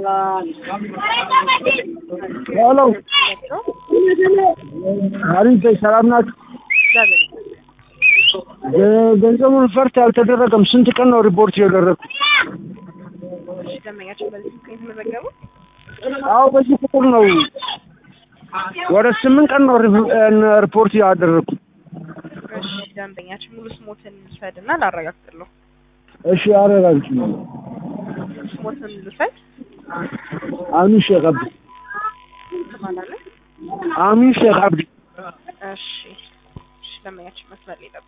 ሄሎ አሪፍ በይ፣ ሰላም ናችሁ? ገንዘቡን ፈርት አልተደረገም። ስንት ቀን ነው ሪፖርት ያደረግኩት? ደንበኛችን በዚህ ስልክ የተመዘገቡ አዎ በዚህ ቁጥር ነው። ወደ ስምንት ቀን ነው ሪ- ሪፖርት ያደረግኩት። እሺ ደንበኛችን ሙሉ ስሞትን ልውሰድና ላረጋግጥልዎ። እሺ አረጋግጭ። ስሞትን ልውሰድ አሚን ሼክ አብዲ ትባላለህ? አሚን ሼክ አብዲ እሺ እሺ ደንበኛችን መስመር ላይ ጠብቁ።